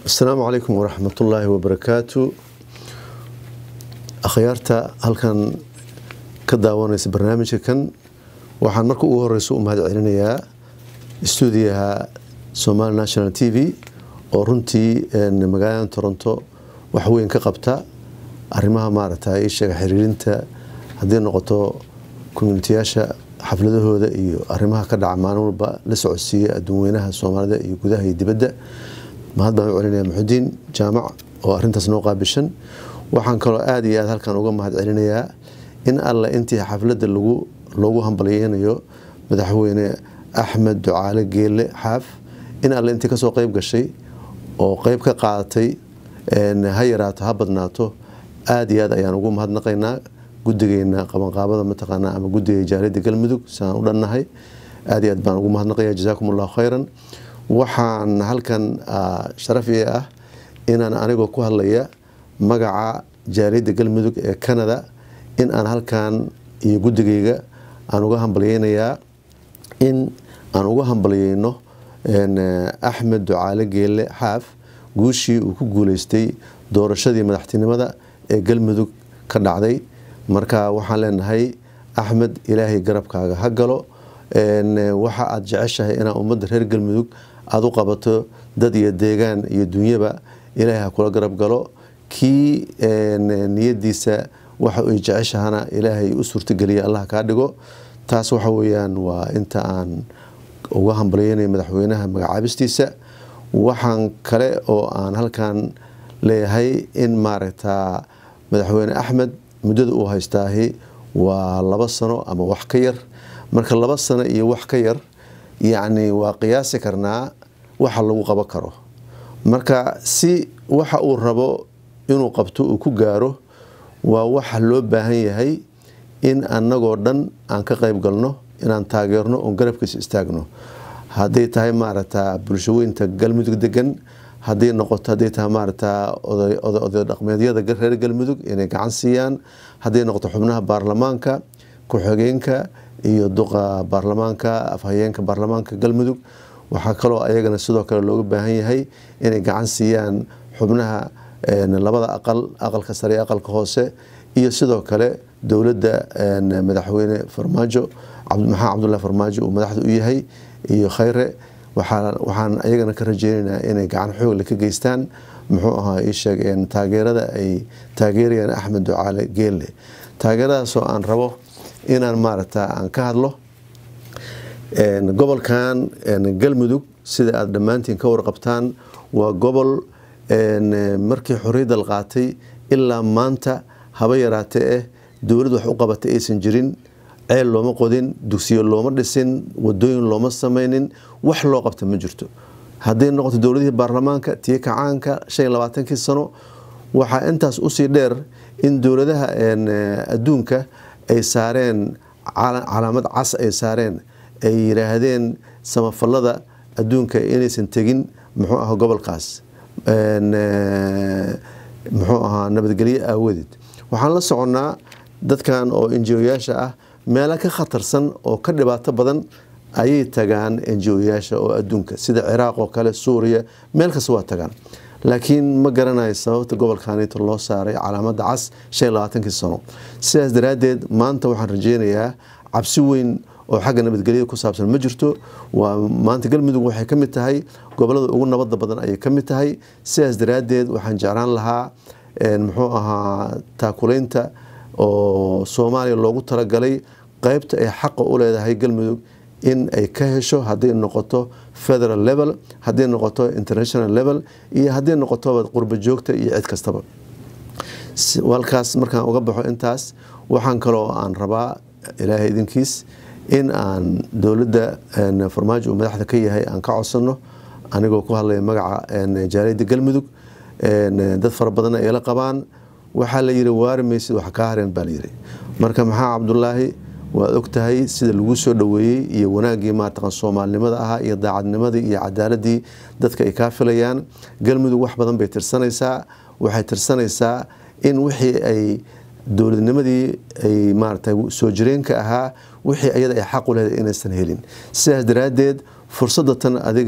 asalaamu calaykum waraxmatullaahi wabarakaatu akhyaarta halkan ka daawanaysa barnaamijka kan waxaan marka ugu horeysa u mahad celinayaa stuudiyaha somali national t v oo runtii magaalada toronto waxweyn ka qabta arrimaha maaragta isheega xiriirinta haddii noqoto communitiyaasha xafladahooda iyo arrimaha ka dhaca maalin walba la socodsiiya adduunweynaha soomaalida iyo gudaha iyo dibadda mahad baan u celinaya muxudiin jaamac oo arintaas noo qaabishan waxaan kaloo aada iyo aad halkan uga mahad celinayaa in alle intii xafladda lagu loogu hambalyeynayo madaxweyne axmed ducaale geelle xaaf in alle intii kasoo qeyb gashay oo qeyb ka qaadatay ha yaraato ha badnaato aada iyo aad ayaan ugu mahadnaqaynaa guddigeena qabanqaabada mataqaanaa ama guddiga jaaliyadda galmudug siaan u dhannahay aada iyo aad baan ugu mahadnaqaya jazaakum allahu khayran waxaan halkan sharaf ii ah inaan anigoo ku hadlaya magaca jaaliyadda galmudug ee canada in aan halkan iyo guddigayga aan uga hambalyeynayaa in aan uga hambalyeyno axmed ducaale geelle xaaf guushii uu ku guuleystay doorashadii madaxtinimada ee galmudug ka dhacday marka waxaan leenahay axmed ilaahay garabkaaga ha galo waxa aada jeceshahay inaa ummadda reer galmudug aada u qabato dad iyo deegaan iyo dunyaba ilaahay ha kula garab galo kii niyadiisa waxa ay jeceshahana ilaahay u suurtogeliya allah kaa dhigo taas waxa weyaan waa inta aan uga hambalyeynaya madaxweynaha magacaabistiisa waxaan kale oo aan halkan leeyahay in maaragta madaxweyne axmed muddada uu haystaahi waa laba sano ama wax ka yar marka laba sano iyo wax ka yar yacni waa qiyaasi karnaa waxa lagu qaban karo marka si waxa uu rabo inuu qabto uu ku gaaro waa waxa loo baahan yahay in annagoo dhan aan ka qayb galno inaan taageerno oon garabkiisa istaagno hadday tahay maaragta bulshaweynta galmudug degan hadday noqoto hadday tahay maaragta oday dhaqmeedyada reer galmudug inay gacan siiyaan hadday noqoto xubnaha baarlamaanka ku-xigeenka iyo duqa baarlamaanka afhayeenka baarlamaanka galmudug waxaa kaloo ayagana sidoo kale looga baahan yahay inay gacan siiyaan xubnaha labada aqal aqalka sare iyo aqalka hoose iyo sidoo kale dowladda madaxweyne farmaajo maxamed cabdullahi farmaajo uu madaxda u yahay iyo khayre waxaan ayagana ka rajeynaynaa inay gacan xoogle ka geystaan muxuu ahaa isheeg taageerada ay taageerayaan axmed ducaale geelle taageeradaasoo aan rabo inaan maaragta aan ka hadlo gobolkan galmudug sida aada dhammaantiin ka warqabtaan waa gobol markii xorriyadda la qaatay ilaa maanta haba yaraatee eh dowlad wax u qabatay aysan jirin ceel looma qodin dugsiyo looma dhisin wadooyin looma sameynin wax loo qabta ma jirto hadday noqoto dowladihii baarlamaanka tiyo kacaanka shan iyo labaatankii sano waxaa intaas usii dheer in dowladaha adduunka ay saareen calaamad cas ay saareen ay yiraahdeen samafalada adduunka inaysan tegin muxuu aha gobolkaas muxuu ahaa nabadgelyo aawadeed waxaan la soconnaa dadkan oo enjioyaasha ah meelo ka khatarsan oo ka dhibaato badan ayay tagaan enjioyaasha oo adduunka sida ciraaq oo kale suuriya meel kasta waa tagaan laakiin ma garanayo sababta gobolkanito loo saaray calaamada cas shan iyo labaatankii sano sidaas daraaddeed maanta waxaan rajeynayaa cabsi weyn oo xagga nabadgelyada ku saabsan ma jirto waa maanta galmudug waxay ka mid tahay gobolada ugu nabada badan ayay ka mid tahay sidaas daraaddeed waxaan jeclaan lahaa muxuu ahaa taakulaynta oo soomaaliya loogu talagalay qeybta ay xaqa u leedahay galmudug in ay ka hesho hadday noqoto federal level hadday noqoto international level iyo hadday noqotoba qurba joogta iyo cid kastaba halkaas markaan uga baxo intaas waxaan kaloo aan rabaa ilaahay idinkiis in aan dowladda farmaajo uu madaxda ka yahay aan ka codsano anigoo ku hadlaya magaca jaaliyadda galmudug dad fara badanna ay la qabaan waxaa la yiri waari maysid wax kaa hareen baa layiri marka maxaa cabdulaahi waad ogtahay sida lagu soo dhoweeyey iyo wanaaggii maartaqan soomaalinimada ahaa iyo daacadnimadii iyo cadaaladii dadka ay kaa filayaan galmudug wax badan bay tirsanaysaa waxay tirsanaysaa in wixii ay dowladnimadii ay maarata soo jireenka ahaa wixii ayada ay xaq u leedahay inaysan helin sidaas daraaddeed fursadda tan adiga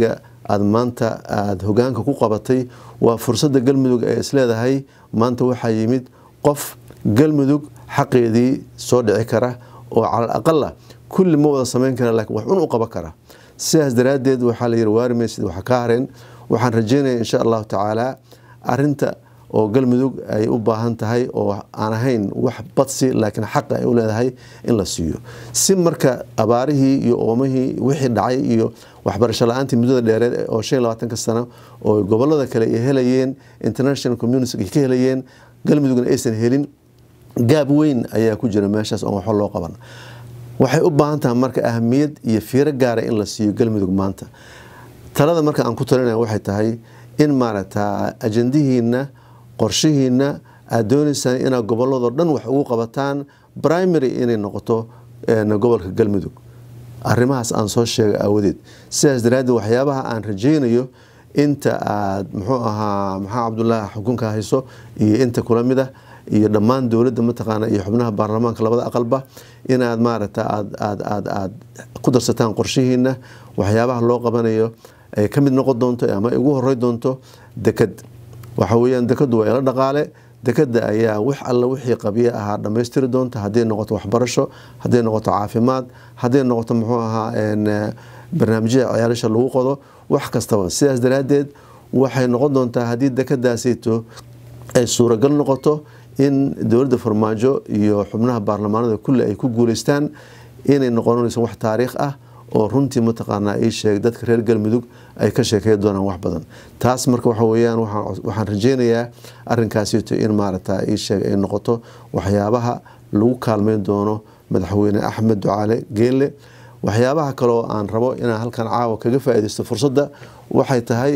aada maanta aada hogaanka ku qabatay waa fursadda galmudug ee isleedahay maanta waxaa yimid qof galmudug xaqeedii soo dhici kara oo calal aqala kulli ma wada samayn kara lakiin wax un u qaban kara sidaas daraaddeed waxaa la yihi waarimaysid waxa ka hareen waxaan rajeynaya insha allahu tacaala arinta oo galmudug ay u baahan tahay oo aan ahayn wax badsi laakiin xaqa ay u leedahay in la siiyo si marka abaarihii iyo oomihii wixii dhacay iyo waxbarasho la-aantii muddada dheereed oo shan iyo labaatanka sano oo gobolada kale ay helayeen international community ay ka helayeen galmudugna aysan helin gaab weyn ayaa ku jira meeshaas oon waxba loo qaban waxay u baahan tahay marka ahamiyad iyo fiiro gaara in la siiyo galmudug maanta talada marka aan ku talinaya waxay tahay in maaragta ajandihiina qorshihiina aada dooneysaan inaad goboladoo dhan wax ugu qabataan primary inay noqoto gobolka galmudug arrimahaas aan soo sheegay aawadeed sidaas daraaddeed waxyaabaha aan rajeynayo inta aad muxuu ahaa maxaa cabdulaahi xukunka hayso iyo inta kula mid ah iyo dhammaan dowladda mataqaana iyo xubnaha baarlamaanka labada aqalba inaad maaragta aad aad aad aad ku darsataan qorshihiina waxyaabaha loo qabanayo ay ka mid noqon doonto ama ay ugu horey doonto deked waxa weyaan dekadu waa ila dhaqaale dekada ayaa wax alla wixii qabyo ahaa dhammaystiri doonta hadday noqoto waxbarasho hadday noqoto caafimaad hadday noqoto muxuu ahaa barnaamijyada ciyaalasha lagu qodo wax kastaba sidaas daraaddeed waxay noqon doontaa haddii dekadaasayto ay suuragal noqoto in dowladda farmaajo iyo xubnaha baarlamaanada kulli ay ku guuleystaan inay noqonayso wax taariikh ah oo runtii mataqaanaa ii sheeg dadka reer galmudug ay ka sheekey doonaan wax badan taas marka waxa weyaan waxaan rajeynayaa arinkaasito in maaragta ii sheeg ay noqoto waxyaabaha lagu kaalmeyn doono madaxweyne axmed ducaale geelle waxyaabaha kaleo aan rabo inaan halkan caawa kaga faaideysto fursadda waxay tahay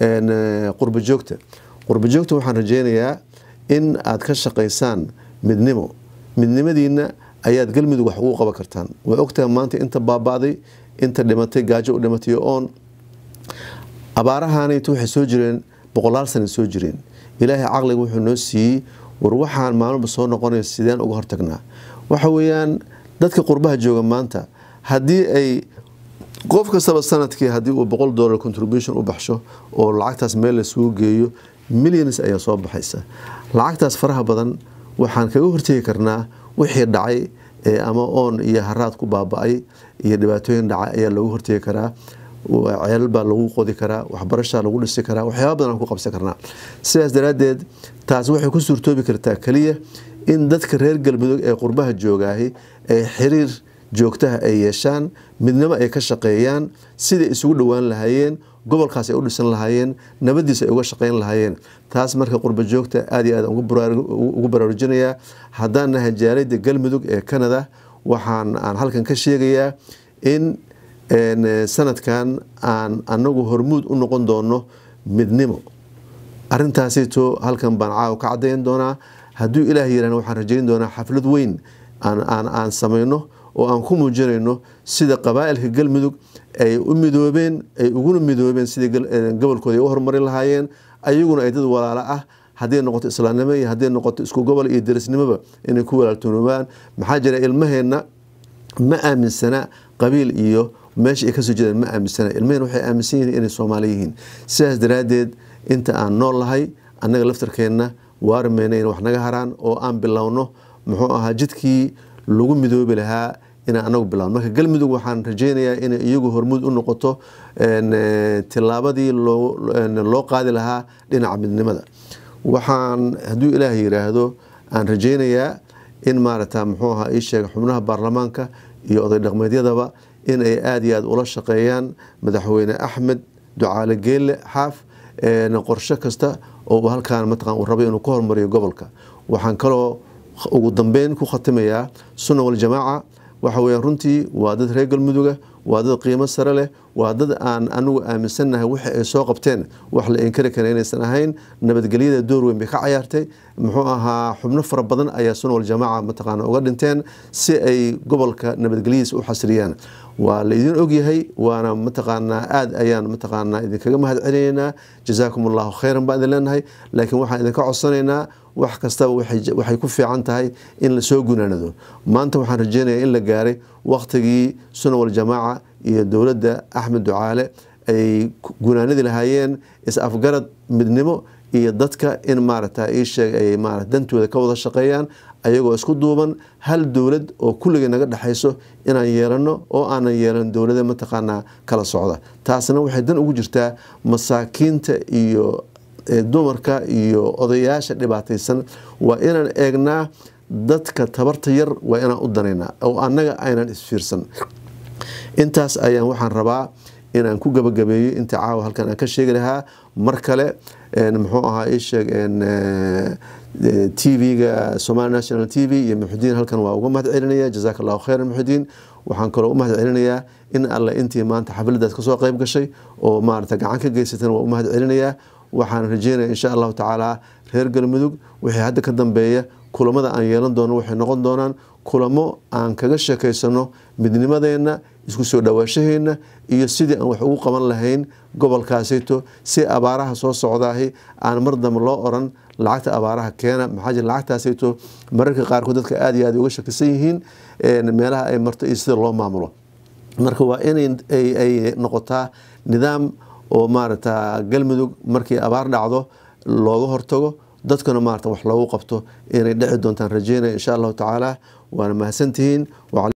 qurba joogta qurba joogta waxaan rajeynayaa in aad ka shaqaysaan midnimo midnimadiina ayaad galmudug wax ugu qaban kartaan waa ogtahay maanta inta baaba'day inta dhimatay gaajo u dhimatay oon abaarahaanayto waxay soo jireen boqolaal sana soo jireen ilaahay caqliga wuxuu noo siiyey war waxaan maalmoba soo noqonaya sideen uga hortagnaa waxa weeyaan dadka qurbaha jooga maanta haddii ay qof kastaba sanadkii haddii uu boqol dollar contribution u baxsho oo lacagtaas meel laisugu geeyo millions ayaa soo baxaysa lacagtaas faraha badan waxaan kaga hortegi karnaa wixii dhacay ama oon iyo haraad ku baaba-ay iyo dhibaatooyin dhacay ayaa loogu hortegi karaa ceelal baa lagu qodi karaa waxbarashaa lagu dhisi karaa waxyaaba badan aan ku qabsan karnaa sidaas daraaddeed taas waxay ku suurtoobi kartaa keliya in dadka reer galmudug ee qurbaha joogaahi ay xiriir joogtaha ay yeeshaan midnimo ay ka shaqeeyaan siday isugu dhowaan lahaayeen gobolkaas ay u dhisan lahaayeen nabadiisa ay uga shaqeyn lahaayeen taas marka qurba joogta aad iyo aad ugu baraarujinayaa haddaan nahay jaalida galmudug ee canada waxaan aan halkan ka sheegayaa in sanadkan aan anagu hormuud u noqon doono midnimo arintaasito halkan baan caawa ka cadayn doonaa hadduu ilaah yirahna waxaan rajeyn doonaa xaflad weyn aan samayno oo aan ku muujinayno sida qabaailka galmudug ay u midoobeen ay uguna midoobeen sidii gobolkooda ay u horumarin lahaayeen ayaguna ay dad walaalo ah hadday noqoto islaamnimo iyo hadday noqoto isku gobol iyo derisnimoba inay ku walaaltoonoobaan maxaa jira ilmaheenna ma aaminsana qabiil iyo meesha ay kasoo jeedaan ma aaminsana ilmaheen waxay aaminsan yihiin inay soomaali yihiin sidaas daraaddeed inta aan nool lahay annaga laftarkeenna waarmayna in wax naga haraan oo aan bilowno muxuu ahaa jidkii lagu midoobi lahaa inaan anagu bilowno marka galmudug waxaan rajeynayaa inay iyagu hormuud u noqoto tilaabadii loo qaadi lahaa dhinaca midnimada waxaan hadduu ilaah yiraahdo aan rajeynayaa in maaragta muxuu ahaa ii sheega xubnaha baarlamaanka iyo oday dhaqmeedyadaba in ay aada iyo aada ula shaqeeyaan madaxweyne axmed ducaale geelle xaaf qorshe kasta oo halkaan mataqan uu rabay inuu ka hormariyo gobolka waxaan kaloo ugu dambeyn ku khatimayaa sunna waljamaaca waxa weya runtii waa dad reer galmuduga waa dad qiimo sare leh waa dad aan anigu aaminsannahay wixi ay soo qabteen wax la inkari kara inaysan ahayn nabadgelyada door weyn bay ka cayaartay muxuu ahaa xubno fara badan ayaa sunna waljamaaca mataqaana uga dhinteen si ay gobolka nabadgelyadiisa u xasriyaan waa la idin ogyahay waana mataqaanaa aada ayaan mataqaanaa idinkaga mahad celinaynaa jazaakum allahu khayran baan idin leenahay laakiin waxaan idinka codsanaynaa wax kastaba waxay ku fiican tahay in lasoo gunaanado maanta waxaan rajeynayaa in la gaaray wakhtigii sunna waljamaaca iyo dowladda axmed ducaale ay gunaanadi lahaayeen is-afgarad midnimo iyo dadka in maarata iisheeg ay maarata dantooda ka wada shaqeeyaan ayagoo isku duuban hal dowlad oo kulligay naga dhexayso inaan yeelano oo aanan yeelan dowlada mataqaanaa kala socda taasna waxay dan ugu jirtaa masaakiinta iyo dumarka iyo odayaasha dhibaataysan waa inaan eegnaa dadka tabarta yar waa inaan u danaynaa oo annaga aynan isfiirsan intaas ayaan waxaan rabaa inaan ku gabagabeeyo inta caawa halkan aan ka sheegi lahaa mar kale muxuu ahaa isheeg t v-ga somali national t v iyo muxudiin halkan waa uga mahad celinaya jazaak allahu khayran muxudiin waxaan kaloo u mahad celinayaa in alle intii maanta xafladaas kasoo qayb gashay oo maarata gacan ka geysatan waa u mahad celinayaa waxaan rajeynaya insha allahu tacaala reer galmudug wixii hadda ka dambeeya kulamada aan yeelan doono waxay noqon doonaan kulamo aan kaga sheekaysano midnimadeenna isku soo dhawaashaheenna iyo sidii aan wax ugu qaban lahayn gobolkaasayto si abaaraha soo socdaahi aan mar dambe loo oran lacagta abaaraha keena maxaa jira lacagtaasayto mararka qaarkood dadka aada iyo aad uga shakisan yihiin meelaha ay marto iyo sida loo maamulo marka waa inay ay noqotaa nidaam oo maarata galmudug markii abaar dhacdo looga hortago dadkana maarata wax loogu qabto inay dhici doontaan rajeynaya insha allahu tacaala waana mahadsantihiin